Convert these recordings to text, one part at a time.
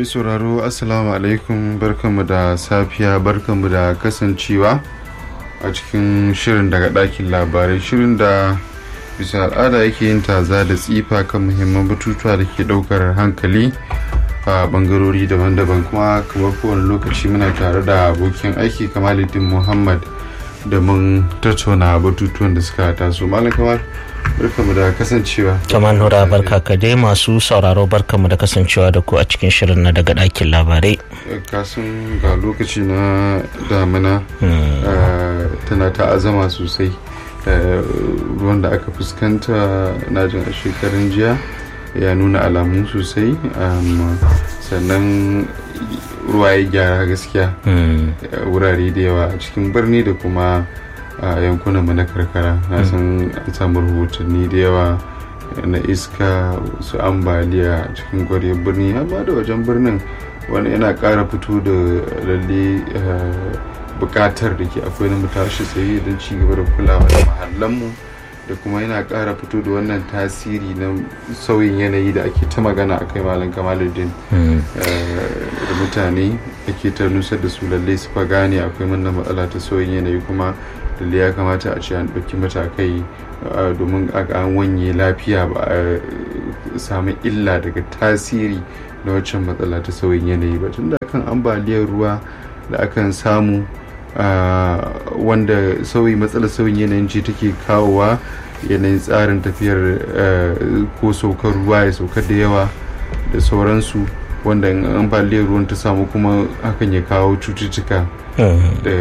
mai sauraro assalamu alaikum barkanmu da safiya barkanmu da kasancewa a cikin shirin daga ɗakin labarai shirin da bisa al'ada yake yin taza da tsifa kan muhimman batutuwa da ke ɗaukar hankali a bangarori daban-daban kuma kamar kowane lokaci muna tare da abokin aiki kamaluddin muhammad da mun tattauna batutuwan da suka taso malam kamar barkamu da kasancewa Taman Nura barka ka dai masu sauraro barkamu da kasancewa da ku a cikin shirin na daga ɗakin labarai. kasan ga lokaci na damina tana ta azama sosai ruwan da aka fuskanta na jin a shekarun jiya ya nuna alamu sosai sannan ruwa ya gyara gaskiya wurare da yawa a cikin birni da kuma a yankunanmu na karkara na san an samu rahotanni da yawa na iska su ambaliya a cikin gwariyar birni amma da wajen birnin wani yana kara fito da lalle bukatar da ke akwai na mutashi tsaye don ci gaba da kulawa da mahallanmu da kuma yana kara fito da wannan tasiri na sauyin yanayi da ake ta magana a kai malam kamaluddin da mutane ake ta nusar da su lalle su fa gane akwai wannan matsala ta sauyin yanayi kuma lalle ya kamata a ce an ɗauki matakai domin an wanye lafiya ba a samu illa daga tasiri na waccan matsala ta sauyin yanayi ba tun da kan ambaliyar ruwa da akan samu wanda sauyi matsalar sauyin yanayin ce take kawowa yanayin tsarin tafiyar ko saukar ruwa ya saukar da yawa da sauransu wanda in ambaliyar ruwan ta samu kuma hakan ya kawo cututtuka da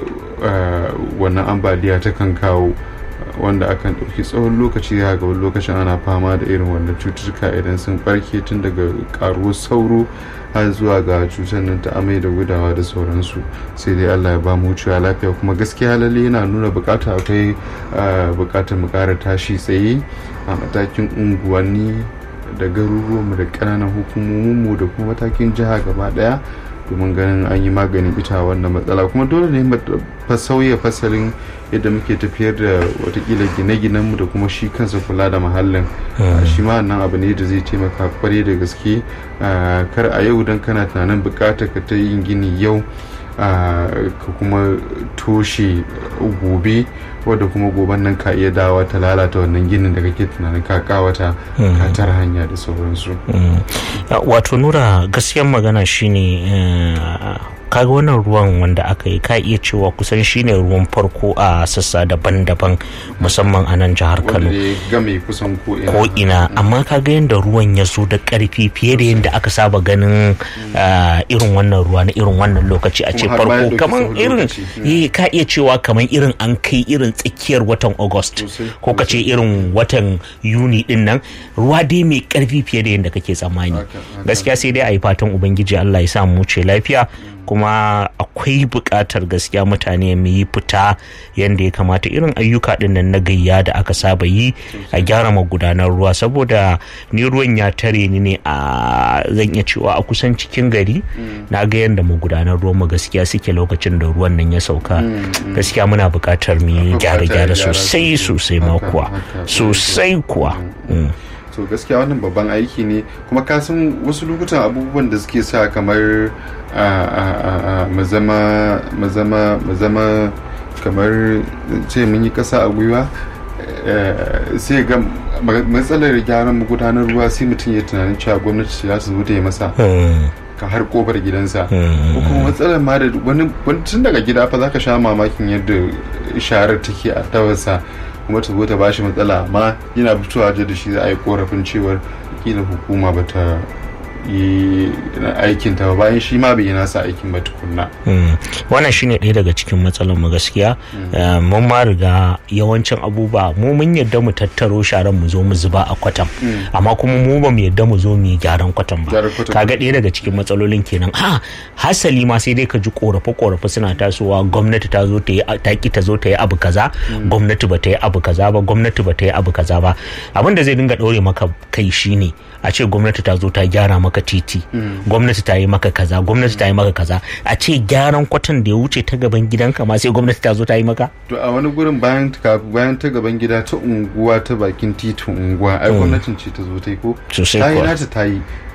wannan ambaliya ta kan kawo wanda akan ɗauki tsawon lokaci ga wani lokacin ana fama da irin wannan cututtuka idan sun barke tun daga karuwar sauro har zuwa ga cutar nan ta amai da gudawa da sauransu sai dai allah ya ba mu wucewa lafiya kuma gaskiya lalle yana nuna bukata akwai bukatar mu kara tashi tsaye a matakin unguwanni da garuruwanmu da ƙananan hukumominmu da kuma matakin jiha gaba daya domin ganin an yi maganin ita wannan matsala kuma dole ne fa sauya fasalin yadda muke tafiyar da watakila gine-ginenmu da kuma shi kansa kula da muhallin shi ma nan abu ne da zai taimaka kwarai da gaske kar a yau don kana tunanin bukatar ka ta yin gini yau ka kuma toshe gobe wadda kuma goben nan ka iya dawa ta lalata wannan ginin da kake tunanin ka kawata katar hanya da sauransu wato nura gaskiyar magana shine kaga wannan ruwan wanda aka yi ka iya cewa kusan shine ruwan farko a sassa daban-daban musamman a nan jihar kano ko ina amma kaga yadda ruwan ya zo da karfi fiye da yadda aka saba ganin irin wannan ruwa na irin wannan lokaci a ce farko kamar irin ka iya cewa kamar irin an kai irin tsakiyar watan august ko ka ce irin watan yuni din nan ruwa dai mai karfi fiye da yadda kake tsammani gaskiya sai dai a yi fatan ubangiji allah ya sa mu ce lafiya kuma akwai buƙatar gaskiya mutane mu yi fita yadda ya kamata irin ayyuka ɗin nan na gayya da aka saba yi a gyara magudanar ruwa saboda ni ruwan ya tare ni ne a zan iya cewa a kusan cikin gari na ga yadda magudanar ruwan mu gaskiya suke lokacin da ruwan nan ya sauka gaskiya muna buƙatar mu yi gyare-gyare sosai sosai ma kuwa sosai kuwa to gaskiya wannan babban aiki ne kuma ka san wasu lokutan abubuwan da suke sa kamar mazama kamar ce mun yi kasa a gwiwa sai ga matsalar gyaran magudanar ruwa sai mutum ya tunanin cewa gwamnati za su zo ta yi masa ka har kofar gidansa ko kuma matsalar ma da wani tun daga gida fa zaka sha mamakin yadda sharar take a tawarsa kuma ta zo ta bashi matsala amma yana fitowa da shi za a yi korafin cewar kila hukuma ba ta yi aikin ta bayan shi ma bai yi nasa aikin ba tukunna. wannan shine ɗaya daga cikin matsalar mu gaskiya mun ma riga yawancin abubuwa mu mun yadda mu tattaro sharan mu zo mu zuba a kwatan amma kuma mu ba mu yadda mu zo mu yi gyaran kwatan ba kaga ɗaya daga cikin matsalolin kenan ha hasali ma sai dai ka ji korafe korafe suna tasowa gwamnati ta zo ta yi ta ki ta zo ta yi abu kaza gwamnati ba ta yi abu kaza ba gwamnati ba ta yi abu kaza ba abin da zai dinga ɗaure maka kai shine a ce gwamnati ta zo ta gyara maka titi gwamnati ta yi maka kaza gwamnati ta yi maka kaza a ce gyaran kwatan da ya wuce ta gaban gidanka ma sai gwamnati ta zo ta yi maka to a wani gurin bayan bayan ta gaban gida ta unguwa ta bakin titin unguwa ai gwamnatin ce ta zo ta yi ko sosai ta yi kuwa nata ta yi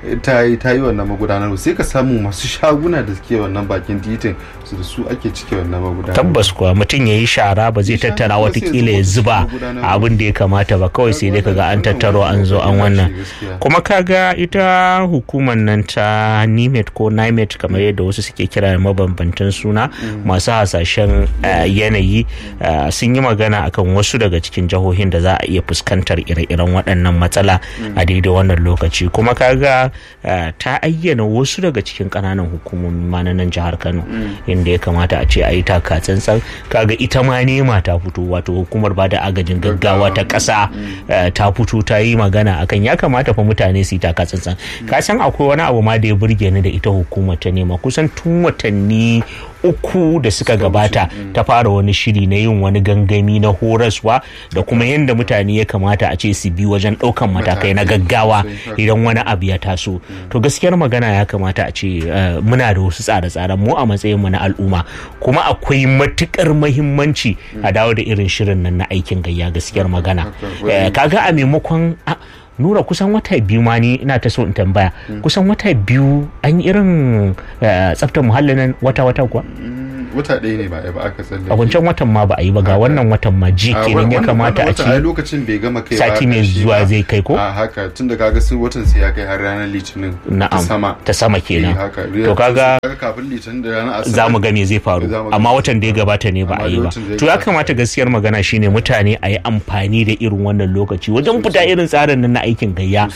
ta yi ta yi wannan magudanar sai ka samu masu shaguna da suke wannan bakin titin su da su ake cike wannan magudanar tabbas kuwa mutum ya yi shara ba zai tattara watakila ya zuba abin da ya kamata ba kawai sai dai kaga an tattaro an zo an wannan kuma kaga ita hukumar nan ta nimet ko nimet kamar yadda wasu suke kira mabambantan suna masu hasashen yanayi sun yi magana akan wasu daga cikin jihohin da za a iya fuskantar ire-iren waɗannan matsala a daidai wannan lokaci kuma kaga ta ayyana wasu daga cikin ƙananan hukumomi ma na nan jihar kano inda ya kamata a ce a yi taka tsantsan kaga ita ma nema ta fito wato hukumar ba da agajin gaggawa ta ƙasa ta fito ta yi magana akan ya kamata fa mutane su yi taka tsantsan ka san akwai wani abu ma da ya burge ni da ita hukumar ta nema kusan tun watanni uku da suka gabata ta fara wani shiri na yin wani gangami na horaswa da kuma yadda mutane ya kamata a ce su bi wajen ɗaukan matakai na gaggawa idan wani abu ya taso to gaskiyar magana ya kamata a ce muna da wasu tsare-tsaren mu a matsayin mu na al'umma kuma akwai matukar mahimmanci a dawo da irin shirin nan na aikin gayya gaskiyar magana kaga a maimakon nura kusan wata biyu ma ni ina ta so in tambaya kusan wata biyu an irin tsaftar muhallin nan wata-wata kuwa wata ɗaya ne ba a ba aka tsalle a wancan watan ma ba a yi ba ga wannan watan ma ji kenan ya kamata a ci lokacin bai gama kai sati mai zuwa zai kai ko a haka tun da kaga sun watan sai ya kai har ranar litinin na'am sama ta sama kenan haka to kaga kafin litinin da ranar asabar za mu ga me zai faru amma watan da ya gabata ne ba a yi ba to ya kamata gaskiyar magana shine mutane a yi amfani da irin wannan lokaci wajen fita irin tsarin nan na aikin gayya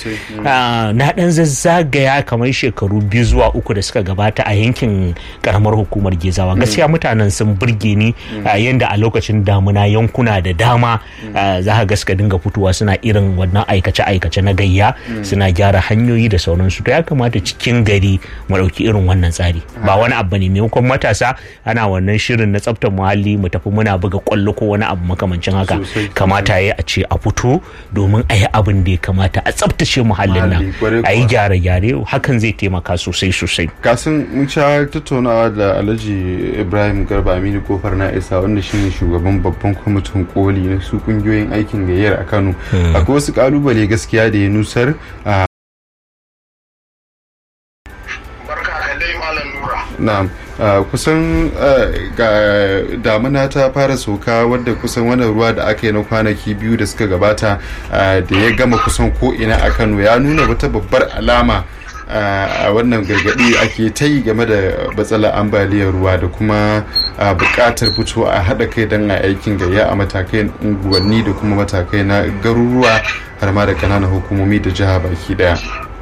na dan zazzagaya kamar shekaru biyu zuwa uku da suka gabata a yankin karamar hukumar gezawa gaskiya mutanen sun burge ni yadda a lokacin damuna yankuna da dama za ka gaska dinga fitowa suna irin wannan aikace-aikace na gayya suna gyara hanyoyi da sauransu to ya kamata cikin gari mu ɗauki irin wannan tsari ba wani abu ne maimakon matasa ana wannan shirin na tsaftar muhalli mu tafi muna buga kwallo ko wani abu makamancin haka kamata ya a ce a fito domin a yi abin da ya kamata a tsaftace muhallin nan a yi gyare-gyare hakan zai taimaka sosai sosai kasan mun sha tattaunawa da alhaji ibrahim garba aminu kofar na isa wanda shine shugaban babban kwamitin koli na su kungiyoyin aikin gayyar a kano akwai wasu kalubale gaskiya da ya nusar a na'am kusan ga damuna ta fara sauka wadda kusan wannan ruwa da aka yi na kwanaki biyu da suka gabata da ya gama kusan ko ina a kano ya nuna wata babbar alama a wannan gargaɗi ake ta yi game da matsalar ambaliyar ruwa da kuma buƙatar fito a haɗa kai don a aikin gayya a matakai unguwanni da kuma matakai na garuruwa har ma da ƙananan hukumomi da jiha baki ɗaya.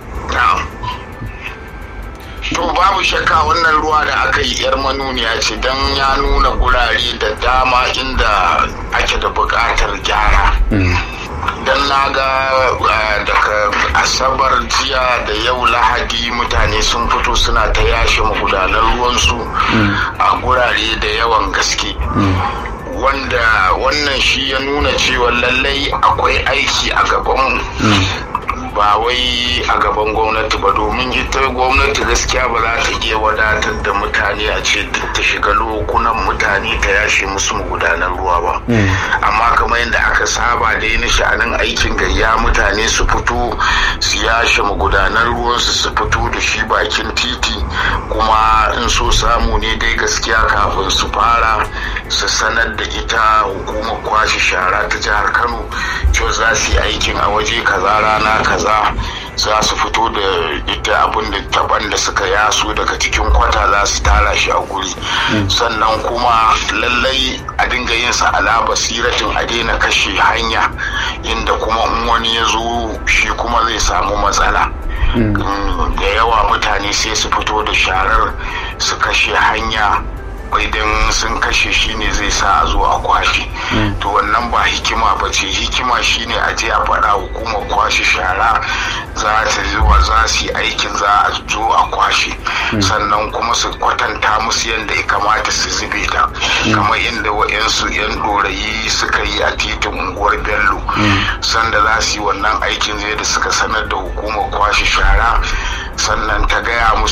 to babu shakka wannan ruwa da aka yi yar manuniya ce don ya nuna gurare da dama inda ake da buƙatar gyara don na ga daga asabar jiya da yau lahadi mutane sun fito suna ta yashe magudanar ruwansu a gurare da yawan gaske wanda wannan shi ya nuna cewa lallai akwai aiki a gabanmu ba wai a gaban gwamnati ba domin ita gwamnati gaskiya ba za ta iya wadatar da mutane a ce duk ta shiga lokunan mutane ta yashe musu magudanar ruwa ba amma kamar yadda aka saba da yin sha'anin aikin gayya mutane su fito su yashe magudanar ruwansu su fito da shi bakin titi kuma in so samu ne dai gaskiya kafin su fara su sanar da ita hukumar kwashe shara ta jihar kano cewa za su yi aikin a waje kaza rana kaza za su fito da ita abin da taban da suka yaso daga cikin kwata za su tara shi a guri sannan kuma lallai a dinga yin sa ala basiratin a daina kashe hanya inda kuma in wani ya zo shi kuma zai samu matsala da yawa mutane sai su fito da sharar su kashe hanya idan sun kashe shi ne zai sa a zo a kwashe to wannan ba hikima ba ce hikima shine a je a faɗa hukumar kwashe shara za ta zuwa za su yi aikin za a zo a kwashe sannan kuma su kwatanta musu yadda ya kamata su zube ta kamar inda wa'yansu 'yan ɗorayi suka yi a titin unguwar bello sanda za su yi wannan aikin zai da suka sanar da hukumar kwashe shara sannan ta gaya musu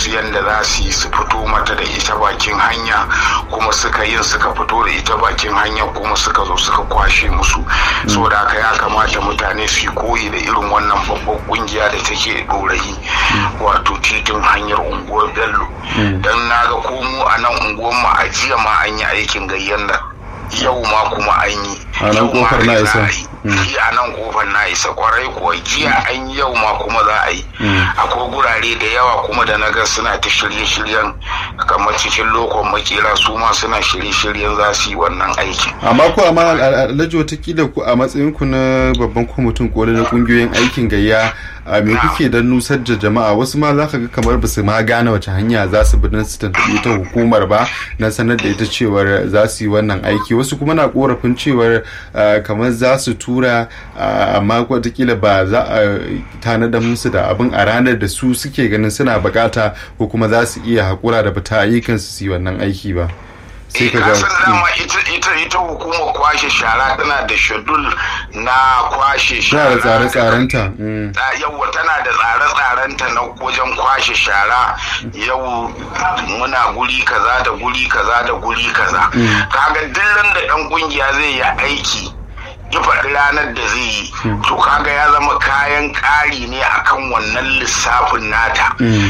musu yadda za su yi su fito mata da ita bakin hanya kuma suka yin suka fito da ita bakin hanya kuma suka zo suka kwashe musu saboda haka ya kamata mutane su yi koyi da irin wannan babban kungiya da take ɗorayi wato titin hanyar unguwar bello don na ga komo a nan unguwar mu a jiya ma an yi aikin gayyan nan yau ma kuma an yi A nan kofar na isa. a nan kofar na isa kwarai kuwa jiya an yi yau ma kuma za a yi akwai gurare da yawa kuma da na ga suna ta shirye-shiryen kamar cikin lokon makera su ma suna shirye-shiryen za su yi wannan aikin amma ko amma alhaji watakila ku a matsayin ku na babban kwamitin koli na kungiyoyin aikin gayya a me kuke don nusar da jama'a wasu ma za ka ga kamar ba su ma gane wace hanya za su bi don su tantabi ta hukumar ba na sanar da ita cewar za su yi wannan aiki wasu kuma na korafin cewar ah, kamar za su tura ah, amma watakila ba za a tanadar musu da abin a ranar da su suke ganin suna bukata ko kuma za su iya haƙura da fita ayyukansu su yi wannan aiki ba sai ka ka san ga dama ita ita ita hukumar kwashe shara tana da shedul na kwashe tana da shara tsare-tsarenta mm. Ta- yau tana da tsare-tsarenta na wajen kwashe shara yau muna guri kaza da guri kaza da guri kaza kaga dillan da ɗan kungiya zai yi aiki ya faɗi ranar da zai yi to kaga ya zama kayan ƙari ne akan wannan lissafin nata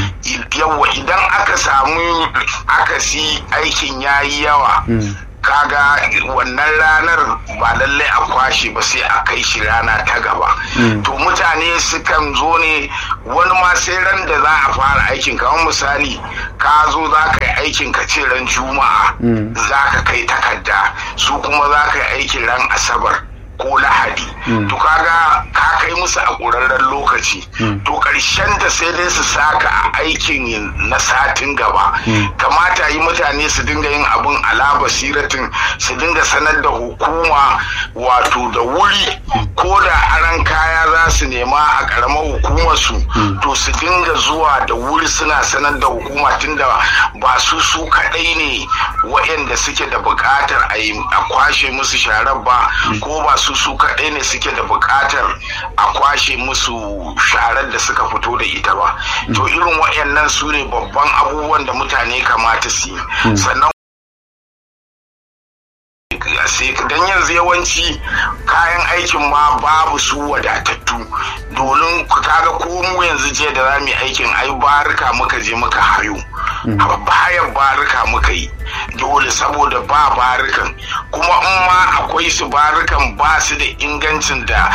yawa idan aka samu akasi aikin ya yi yawa kaga wannan ranar ba lallai a kwashe ba sai a kai shi rana ta gaba to mutane sukan zo ne wani ma sai ran da za a fara aikin kamar misali ka zo za ka yi aikin ka ce ran juma'a za ka kai takarda su kuma za ka yi aikin ran asabar ko lahadi to kaga ka kai musu a ƙurarren lokaci to ƙarshen da sai dai su saka a aikin na satin gaba kamata yi mutane su dinga yin abin ala basiratin su dinga sanar da hukuma wato da wuri ko da aran kaya za su nema a ƙaramar hukumar su to su dinga zuwa da wuri suna sanar da hukuma tunda ba su su kaɗai ne waɗanda suke da buƙatar a yi a kwashe musu sharar ba ko ba su su kaɗai ne suke da buƙatar a kwashe musu sharar da suka fito da ita ba to irin waɗannan su ne babban abubuwan da mutane kamata su yi sannan don yanzu yawanci kayan aikin ma babu su wadatattu domin kaga ko mu yanzu je da za mu yi aikin ai barika muka je muka hayo bayan barika muka yi dole saboda ba barikan kuma in ma akwai su barikan ba su da ingancin da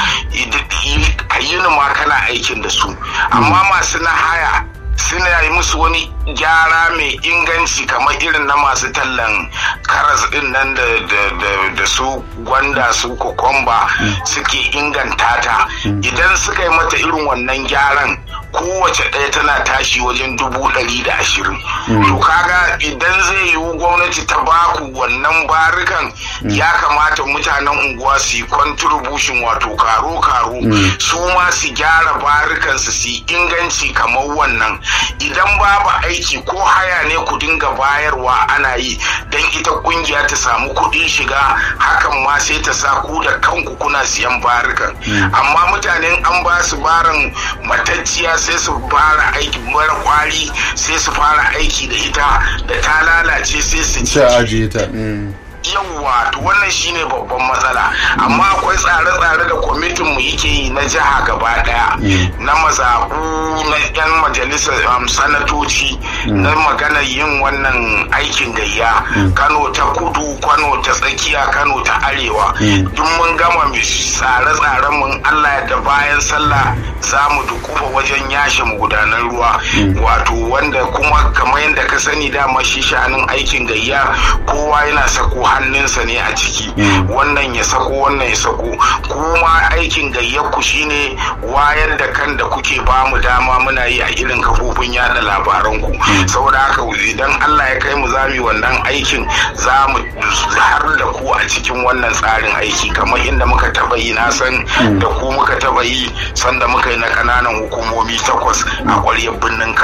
ka yi ma kana aikin da su amma masu na haya suna yi musu wani gyara mai inganci kamar irin na masu tallan karas din nan da su gwanda su kokomba suke inganta ta idan suka yi mata irin wannan gyaran kowace ɗaya tana tashi wajen dubu ɗari da ashirin to kaga idan zai yiwu gwamnati ta baku wannan barikan ya kamata mutanen unguwa su yi contribution wato karo-karo su ma su gyara barikan su su yi inganci kamar wannan idan babu aiki ko haya ne ku dinga bayarwa ana yi don ita kungiya ta samu kuɗin shiga hakan ma sai ta sa ku da kanku kuna siyan barikan amma mutanen an ba su barin matacciya sai su fara aiki mara kwari sai su fara aiki da ita da ta lalace sai su ci ajiye ta yawwa to wannan shine babban matsala amma akwai tsare-tsare da kwamitin mu yake yi na jiha gaba daya na mazaɓu na yan majalisar sanatoci na maganar yin wannan aikin gayya kano ta kudu kano ta tsakiya kano ta arewa duk mun gama tsare-tsaren mun allah da bayan sallah za mu dukufa wajen yashe gudanar ruwa wato wanda kuma kamar yadda ka sani dama shi shanin aikin gayya kowa yana sako hannunsa ne a ciki wannan ya sako wannan ya sako kuma aikin gayyarku shine wayar da kan da kuke ba mu dama muna yi a irin kafofin yada labaranku saboda haka idan Allah ya kai mu za mu wannan aikin za mu har da ku a cikin wannan tsarin aiki kamar inda muka taba yi na san da ku muka taba yi sanda muka yi na kananan hukumomi takwas a ƙwaryar birnin Kano da ke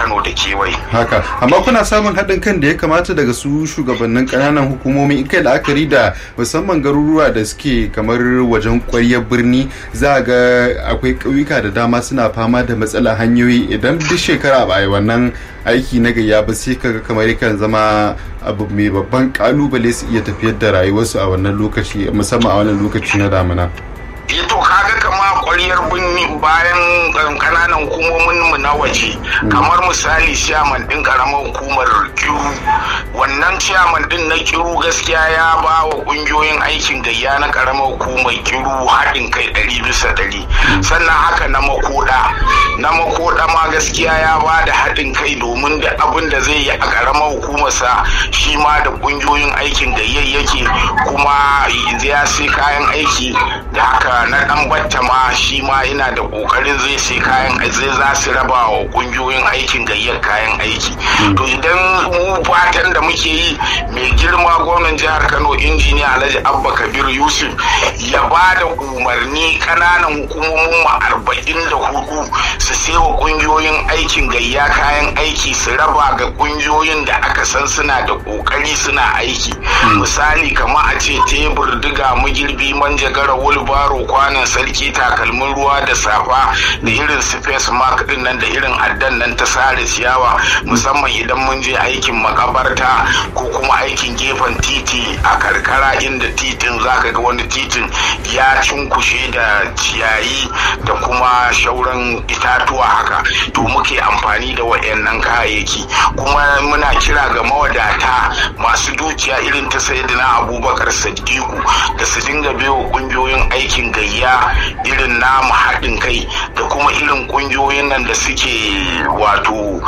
kewaye haka amma kuna samun haɗin kan da ya kamata daga su shugabannin ƙananan hukumomi in kai la'akari da musamman garuruwa da suke kamar wajen ƙwaryar birni za a ga akwai ƙauyuka da dama suna fama da matsalar hanyoyi idan duk shekara ba a yi wannan aiki na gayya ba sai kaga kamar yakan zama abu mai babban kalubale su iya tafiyar da rayuwarsu a wannan lokaci musamman a wannan lokaci na damina. to kaga kama kwaryar birni bayan kananan hukumomin mu na waje kamar misali ciyaman din karamar hukumar kiru wannan ciyaman din na kiru gaskiya ya ba wa kungiyoyin aikin gayya na karamar hukumar kiru haɗin kai ɗari bisa ɗari sannan haka na makoda na makoda ma gaskiya ya ba da haɗin kai domin da abin da zai yi a karamar hukumarsa shi ma da kungiyoyin aikin gayyar yake kuma ya sai kayan aiki da haka na dan batta ma shi ma yana da kokarin zai sai kayan zai za su raba wa kungiyoyin aikin gayyar kayan aiki to idan mu fatan da muke yi mai girma gwamnan jihar kano injiniya alhaji abba kabir yusuf ya ba da umarni kananan hukumomin mu arba'in da hudu su sai wa kungiyoyin aikin gayya kayan aiki su raba ga kungiyoyin da aka san suna da kokari suna aiki misali kamar a ce tebur diga magirbi manjagara wulbaro kwanan sarki takalmin ruwa da safa da irin space mark din nan da irin addan nan ta sare ciyawa musamman idan mun je aikin makabarta ko kuma aikin gefen titi a karkara inda titin zaka ga wani titin ya cunkushe da ciyayi da kuma shauran itatuwa haka to muke amfani da wayannan kayayyaki kuma muna kira ga mawadata masu dukiya irin ta sayyidina abubakar sadiku da su dinga biyo kungiyoyin aikin gayya irin namu haɗin kai da kuma irin ƙungiyoyin nan da suke wato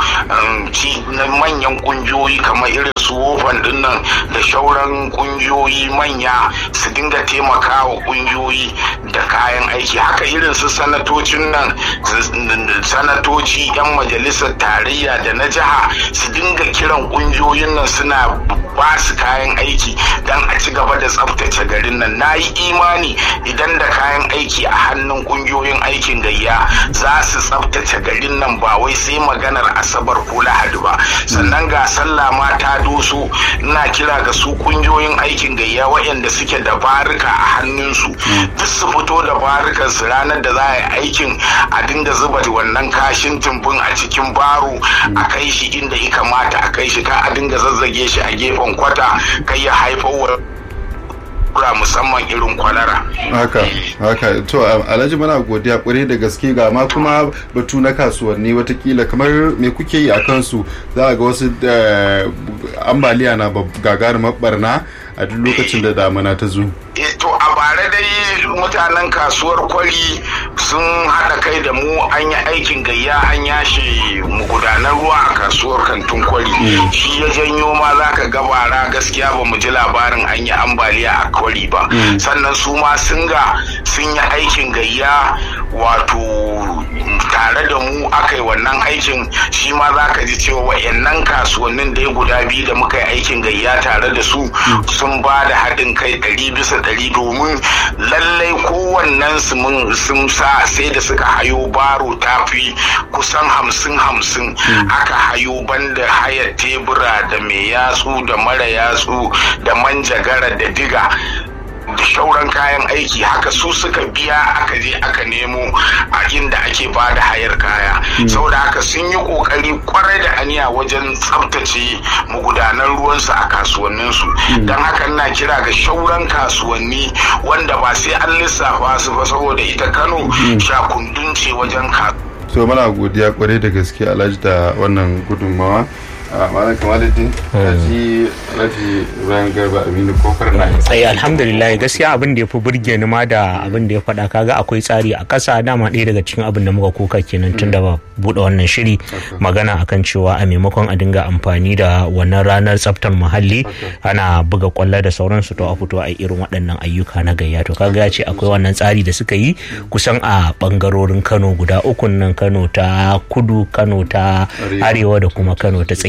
na manyan ƙungiyoyi kamar irin su wofan din nan da shauran ƙungiyoyi manya su dinga taimakawa ƙungiyoyi da kayan aiki haka irin su sanatocin nan sanatoci 'yan majalisar tarayya da na jiha su dinga kiran ƙungiyoyin nan suna ba su kayan aiki don a ci gaba da tsabtace garin nan na yi imani idan da kayan aiki a hannun kungiyoyin aikin gayya za su tsabtace garin nan ba wai sai maganar asabar ko lahadi ba sannan ga sallah ma ta doso ina kira ga su kungiyoyin aikin gayya waɗanda suke da barika a hannunsu duk su fito da barukan su ranar da za a yi aikin a dinga zuba wannan kashin tumbin a cikin baro a kai shi inda ya kamata a kai shi ka a dinga zazzage shi a gefen kwata kai ya haifar wa kura musamman irin kwalara. haka haka to alhaji muna godiya kwarai da gaske ga ma kuma batu na kasuwanni watakila kamar me kuke yi a kansu za a ga wasu ambaliya na gagarumar barna a duk lokacin da damuna ta zo to a bara dai mutanen kasuwar kwari sun haɗa kai da mu an yi aikin gayya an yashe gudanar ruwa a kasuwar kantin kwari shi ya janyo ma za ka gabara gaskiya ba mu ji labarin an yi ambaliya a kwari ba sannan su ma sun ga sun yi aikin gayya wato tare da mu aka yi wannan aikin shi ma za ka ji cewa wa'annan kasuwannin da ya guda biyu da muka yi aikin gayya tare da su sun ba da haɗin kai ɗari bisa ɗari domin lallai kowannen su mun sun sa sai da suka hayo baro tafi kusan hamsin hamsin aka hayo banda hayar tebura da mai yatsu da mara yatsu da manjagara da diga da shauran kayan aiki haka su suka biya aka je aka nemo a inda ake ba da hayar kaya saboda haka sun yi kokari kwarai da aniya wajen tsabtace magudanan ruwansu a kasuwanninsu don haka na kira ga shauran kasuwanni wanda ba sai an lissafa su ba saboda ita kano shakundun ce wajen kasuwa so mana godiya kwarai da gaske alhaji da wannan gudunmawa malam kamaluddin alhaji alhaji bayan garba aminu kofar na ai alhamdulillah gaskiya abin da ya fi burge ni ma da abin da ya faɗa kaga akwai tsari a ƙasa dama ɗaya daga cikin abin da muka koka kenan tun da ba buɗe wannan shiri magana akan cewa a maimakon a dinga amfani da wannan ranar tsaftar muhalli ana buga kwallo da sauransu to a fito a irin waɗannan ayyuka na gayya to kaga ya ce akwai wannan tsari da suka yi kusan a ɓangarorin kano guda ukun nan kano ta kudu kano ta arewa da kuma kano ta tsakiya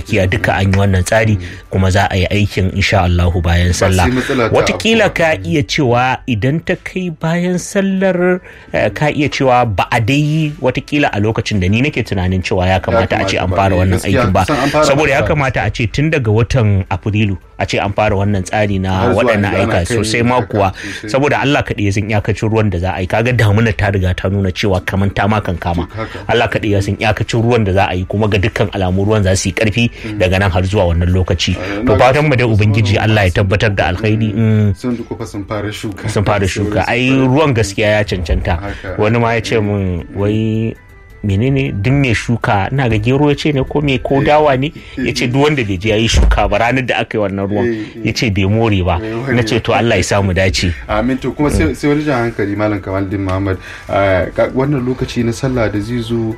gaskiya duka an yi wannan tsari kuma za a yi aikin insha Allahu bayan sallah watakila ka iya cewa idan ta kai bayan sallar ka iya cewa ba a dai watakila a lokacin da ni nake tunanin cewa ya kamata a ce an fara wannan aikin ba saboda ya kamata a ce tun daga watan afrilu a ce an fara wannan tsari na waɗannan aika sosai ma kuwa saboda Allah kaɗai ya san iyakacin ruwan da za a yi kaga damuna ta riga ta nuna cewa kaman ta ma kan kama Allah kaɗai ya san iyakacin ruwan da za a yi kuma ga dukkan alamu ruwan za su yi ƙarfi daga nan har zuwa wannan lokaci to fatan mu da ubangiji Allah ya tabbatar da alkhairi sun dukufa sun fara shuka sun fara shuka ai ruwan gaskiya ya cancanta wani ma ya ce mun wai menene duk mai shuka ina ga gero ya ce ne ko me ko dawa ne ya ce duk wanda bai je ya yi shuka ba ranar da aka yi wannan ruwan ya ce bai more ba na ce to Allah ya samu dace amin to kuma sai wani jan hankali malam kamaldin muhammad wannan lokaci na sallah da zai zo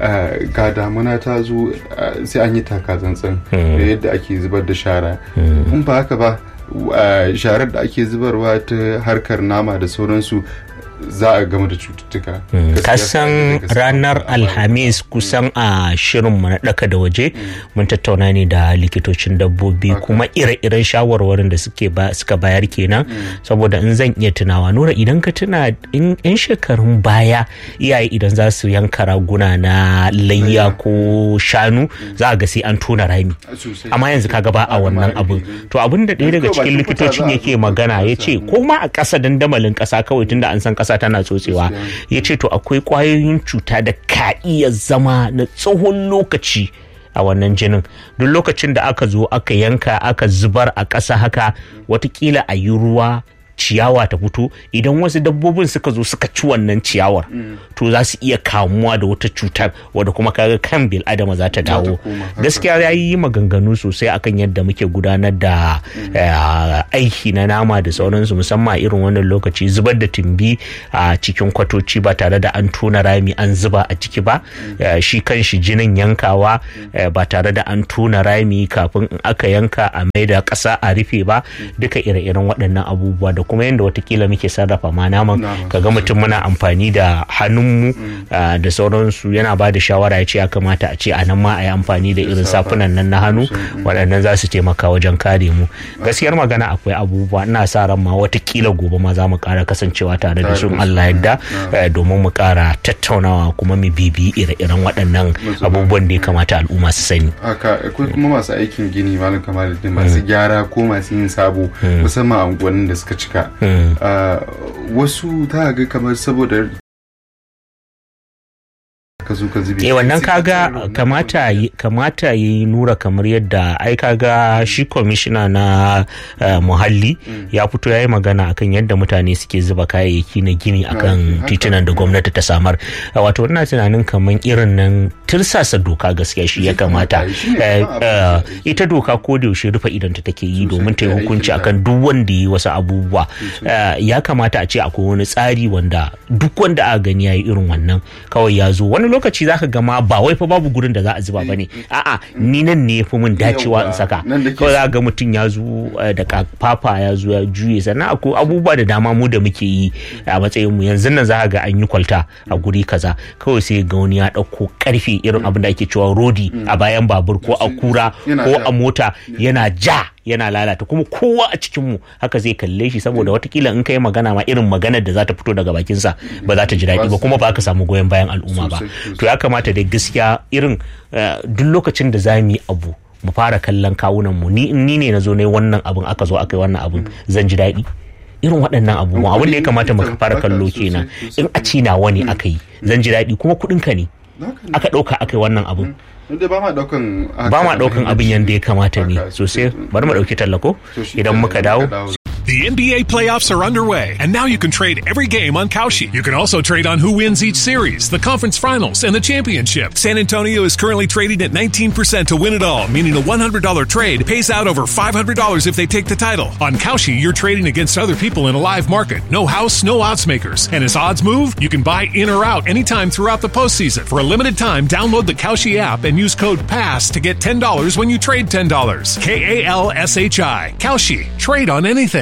ga damuna ta zo sai an yi taka tsantsan da yadda ake zubar da shara in ba haka ba sharar da ake zubarwa ta harkar nama da sauransu za a gama da cututtuka. Kasan ranar Alhamis kusan a shirinmu na ɗaka da waje mun tattauna ne da likitocin dabbobi kuma ire-iren shawarwarin da suka bayar kenan saboda in zan iya tunawa nura idan ka tuna in yan shekarun baya iyaye idan za su yanka raguna na layya ko shanu za a ga sai an tona rami amma yanzu kaga ba a wannan abun to abin da ɗaya daga cikin likitocin yake magana ya ce ko ma a ƙasa dandamalin ƙasa kawai tunda an san ƙasa tana tsotsewa ya ce to akwai ƙwayoyin cuta da ka iya zama na tsohon lokaci a wannan jinin duk lokacin da aka zo aka yanka aka zubar a ƙasa haka watakila a yi ruwa ciyawa ta fito idan wasu dabbobin suka zo suka ci wannan ciyawar to za su iya kamuwa da wata cutar wadda kuma kaga kan bil adama za ta dawo gaskiya ya yi maganganu sosai akan yadda muke gudanar da aiki na nama da sauransu musamman a irin wannan lokaci zubar da tumbi a cikin kwatoci ba tare da an tona rami an zuba a ciki ba shi kan shi jinin yankawa ba tare da an tona rami kafin in aka yanka a mai da ƙasa a rufe ba duka ire-iren waɗannan abubuwa da kuma yadda watakila muke sarrafa ma naman kaga mutum muna amfani da hannunmu da sauransu yana ba da shawara ya ce ya kamata a ce a nan ma a yi amfani da irin safunan nan na hannu waɗannan za su taimaka wajen kare mu gaskiyar magana akwai abubuwa ina sa ran ma watakila gobe ma za mu ƙara kasancewa tare da su Allah yadda domin mu ƙara tattaunawa kuma mu bibi ire-iren waɗannan abubuwan da ya kamata al'umma su sani. haka akwai kuma masu aikin gini malam kamar masu gyara ko masu yin sabo musamman a unguwannin da suka cika wasu ta ga kamar saboda ka zo ka zube eh wannan kaga kamata kamata yi nura kamar yadda ai kaga shi kwamishina na muhalli ya fito ya yi magana akan yadda mutane suke zuba kayayyaki na gini akan titunan da gwamnati ta samar wato ina tunanin kamar irin nan tirsasa doka gaskiya shi ya kamata ita doka ko da yaushe rufe idanta take yi domin ta yi hukunci akan duk wanda yi wasu abubuwa ya kamata a ce akwai wani tsari wanda duk wanda aka gani ya yi irin wannan kawai ya zo wani lokaci zaka ga ma ba wai fa babu gurin da za a zuba bane a'a ni nan ne fi min dacewa in saka kawai za ga mutum ya zo da fafa ya zo ya juye sannan akwai abubuwa da dama mu da muke yi a matsayin mu yanzu nan za ga an yi kwalta a guri kaza kawai sai ga wani ya dauko karfe irin abin da ake cewa rodi a bayan babur ko a kura ko a mota yana ja yana lalata kuma kowa a cikinmu haka zai kalle shi saboda watakila in kai magana ma irin maganar da za ta fito daga bakinsa ba za ta ji daɗi ba kuma ba ka samu goyon bayan al'umma ba to ya kamata da gaskiya irin duk lokacin da za mu yi abu mu fara kallon kawunan mu ni ni ne na zo ne wannan abun aka zo aka yi wannan abun zan ji daɗi irin waɗannan abubuwan abin da ya kamata mu fara kallo kenan in a ci nawa ne aka yi zan ji daɗi kuma kuɗin ka ne aka ɗauka aka yi wannan abun ba ma daukan ba ma daukan abin yadda ya kamata ne sosai bari mu dauki tallako idan muka dawo The NBA playoffs are underway, and now you can trade every game on Kalshi. You can also trade on who wins each series, the conference finals, and the championship. San Antonio is currently trading at 19% to win it all, meaning a $100 trade pays out over $500 if they take the title. On Kalshi, you're trading against other people in a live market. No house, no odds makers. And as odds move, you can buy in or out anytime throughout the postseason. For a limited time, download the Kalshi app and use code PASS to get $10 when you trade $10. K A L S H I. Kalshi. Trade on anything.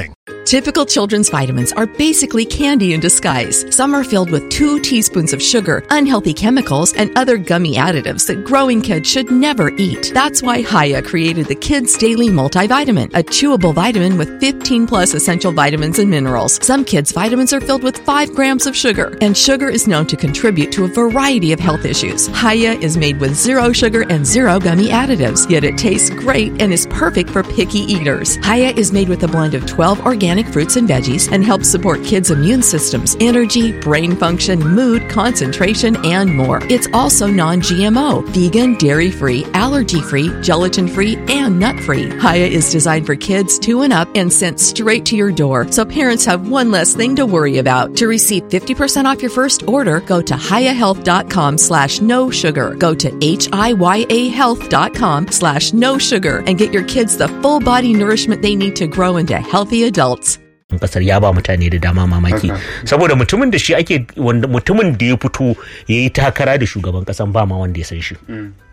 Typical children's vitamins are basically candy in disguise. Some are filled with two teaspoons of sugar, unhealthy chemicals, and other gummy additives that growing kids should never eat. That's why Haya created the Kids Daily Multivitamin, a chewable vitamin with 15 plus essential vitamins and minerals. Some kids' vitamins are filled with 5 grams of sugar, and sugar is known to contribute to a variety of health issues. Haya is made with zero sugar and zero gummy additives, yet it tastes great and is perfect for picky eaters. Haya is made with a blend of 12 organic fruits and veggies and helps support kids' immune systems, energy, brain function, mood, concentration, and more. It's also non GMO, vegan, dairy free, allergy free, gelatin free, and nut free. Haya is designed for kids two and up and sent straight to your door, so parents have one less thing to worry about. To receive 50% off your first order, go to hayahealth.com slash no sugar. Go to H-I-Y-A health.com slash no sugar and get your kids the full body nourishment they need to grow into healthy adults. kasar ya ba mutane da dama mamaki saboda mutumin da shi ake wanda mutumin da ya fito ya yi takara da shugaban kasan ba ma wanda ya san shi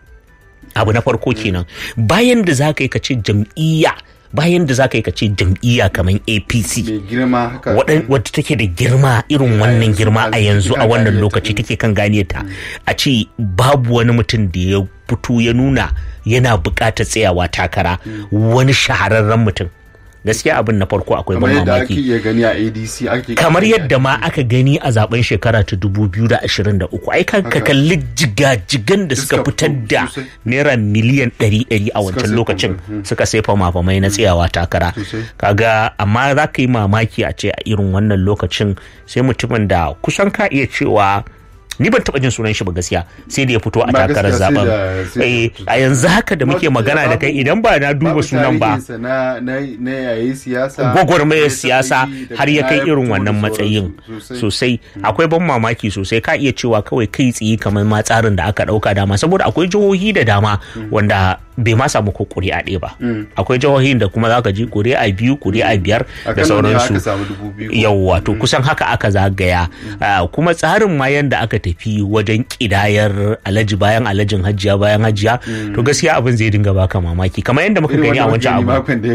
abu na farko kenan bayan da za ka yi ka ce jam'iyya bayan da za ka yi ka ce jam'iyya kamar apc mai girma haka wadda take da girma irin wannan girma a yanzu a wannan lokaci take kan gane ta a ce babu wani mutum da ya fito ya nuna yana buƙatar tsayawa takara wani shahararren mutum gaskiya abin na farko akwai kamar ban yadda ake mamaki iya gani a adc ake kamar yadda ma aka gani a zaben shekara ta 2023 ai ka ka kalli jigajigan da suka Suka fitar fito da sosai. naira miliyan 100 a wancan sai lokacin fama, suka sai fama-famai na tsayawa takara Sosai. kaga amma za ka yi mamaki a ce a irin wannan lokacin sai mutumin da kusan ka iya cewa ni ban taba jin sunan shi ba gaskiya sai da ya fito a Ba takarar gaskiya, sai zaben da- sai da Eh, fito. a yanzu haka da muke Babu- magana da kai babu- idan ba na duba babu sunan ba tarihinsa na na na yayi siyasa gwagwarmayar ya siyasa taɓa yi, daga har ya kai baya irin fito da wannan sauransu. matsayin Sosai. sosai akwai ban mamaki sosai ka iya cewa kawai kai tsaye kamar ma tsarin da aka dauka dama saboda akwai jihohi da dama wanda bai ma samu ko kuri'a ɗaya ba akwai jihohin da kuma zaka ji kuri'a biyu kuri'a biyar a da Kano ne sauransu aka samu dubu biyu ko? yawwa to kusan haka aka zagaya Ah, kuma tsarin ma yanda aka tafi wajen kidayar alaji bayan alajin hajiya bayan hajiya to gaskiya abin zai dinga baka mamaki kamar yadda muka Irin gani a wanda muka wancan gani abu makon da ya